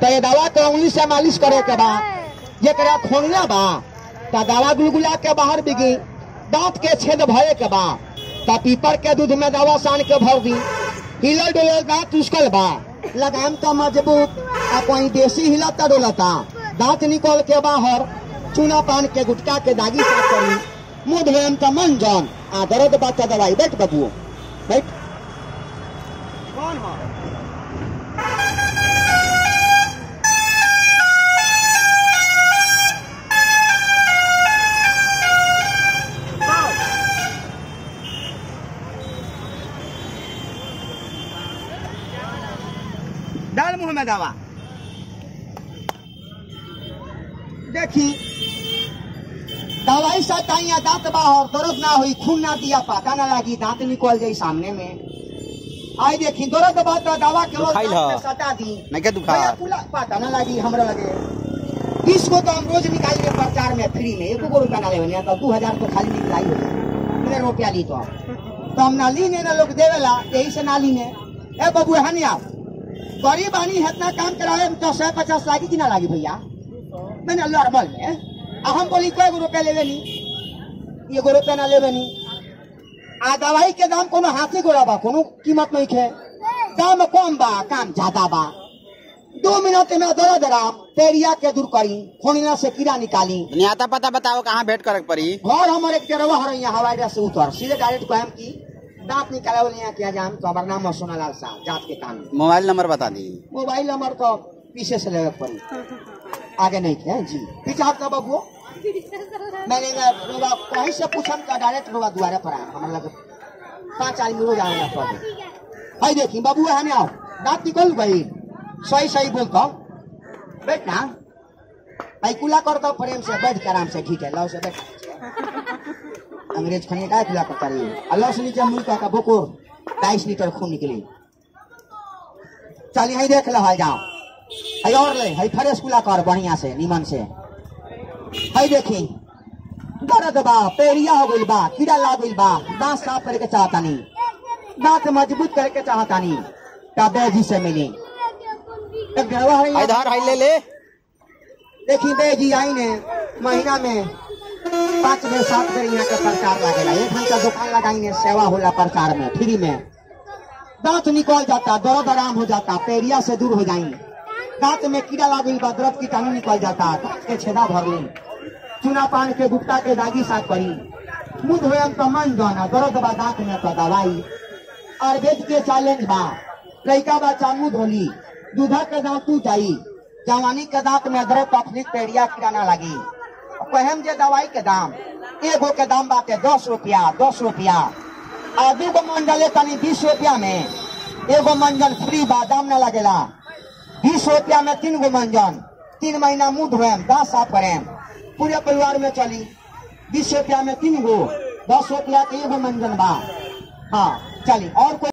तो ये दवा के उंगली से मालिश करे के बा जेकरा खोनिया बा तो दवा गुलगुला के बाहर बिगी दांत के छेद भरे के बा तो पीपर के दूध में दवा सान के भर दी हिलल डुलल दांत उसकल बा लगाम तो मजबूत आ कोई देसी हिलता डोलता दांत निकल के बाहर चूना पान के गुटका के दागी साफ करी मुंह धोएम तो मन जान आ दर्द बात दवाई बैठ बबुओ बैठ कौन हो डाल मुंह में दवा देखी दवाई से ताइया दांत बाहर दर्द ना हुई खून ना दिया पता ना लगी दांत निकल जाई सामने में आई देखी दर्द बात दवा के रोज खाइल दांत में ह। सटा दी नहीं के दुखा भैया कुला पता ना लगी हमरा लगे बीस को तो हम रोज निकालिए प्रचार में फ्री में एक रुपया ना लेवे तो दू हजार तो खाली निकलाई हो जाए कितने रुपया ली तो तो हम ना ली ने ना लोग देवेला यही से ना ली ने ए बबू हनी आप गरीब आनी है इतना काम करावे में तो सौ पचास लागी कि ना लागी भैया मैंने नॉर्मल में आ हम बोली कई गो रुपया लेवे नी एगो रुपया ना लेवे नी आ दवाई के दाम कोनो हाथी गोड़ा बा कोनो कीमत नहीं खे दाम कम बा काम ज्यादा बा दो मिनट में दरा दरा पेरिया के दूर करी खोनिया से कीड़ा निकाली नहीं आता पता बताओ कहाँ भेंट करे के पड़ी घर हमारे एक जरवा हर यहाँ हवाई अड्डा से उतर सीधे डायरेक्ट कहम की दांत निकाले वाले यहाँ किया जाम तो हमारा नाम है सोनालाल शाह जात के काम में। मोबाइल नंबर बता दी मोबाइल नंबर तो पीछे से लेवे के पड़ी आगे नहीं थे जी पीछे आपका बबुओ मैंने ना रोबा कहीं से पूछम का डायरेक्ट रोबा दुआरे पर आया हमारे लगे पांच आदमी रोज आएगा पड़े हाय देखी बाबू हमें आओ दांत निकल गई सही सही बोलता बैठ ना भाई कुला कर दो प्रेम से बैठ के आराम से ठीक है लो से बैठ अंग्रेज खाने का कुला करता रही अल्लाह से नीचे मुल्क का बोकोर बाईस लीटर खून निकली चल यही देख लो हाल जाओ हई और ले हई फ्रेश कुला कर बढ़िया से नीमन से हई देखी दर्द बा पेरिया हो गइल बा कीड़ा लाग गइल बा दांत साफ करे के चाहता नहीं दांत मजबूत करे के चाहता नहीं तबे जी से मिली एक गड़वा है यहाँ। इधर हाई ले ले देखी बे जी आई ने महीना में पाँच में सात बेर यहाँ के प्रचार लागेला एक घंटा दुकान लगाई ने सेवा होला प्रचार में फ्री में दांत निकल जाता दर्द आराम हो जाता पेरिया से दूर हो जाई दांत में कीड़ा लागल बा दर्द कीटाणु निकल जाता दांत के छेदा भर ली चूना पान के गुप्ता के दागी साफ करी मुंह धोयम तो मन जाना दर्द बा दांत में तो दवाई आयुर्वेद के चैलेंज बा लड़का बच्चा मुंह धोली दूधा के दांत टूट जाई जवानी के दांत में दर्द तकलीफ पेड़िया कीड़ा ना लगी कहम जे दवाई के दाम एगो के दाम बाटे दस रुपया दस रुपया आ दूगो मंडल तनी बीस रुपया में एगो मंजन फ्री बा दाम ना लगेला बीस रुपया में तीन गो मंजन तीन महीना मुंह धोएम दांत साफ करेम पूरे परिवार में चली बीस रुपया में तीन गो दस रुपया के एगो मंजन बा हाँ चली और कोई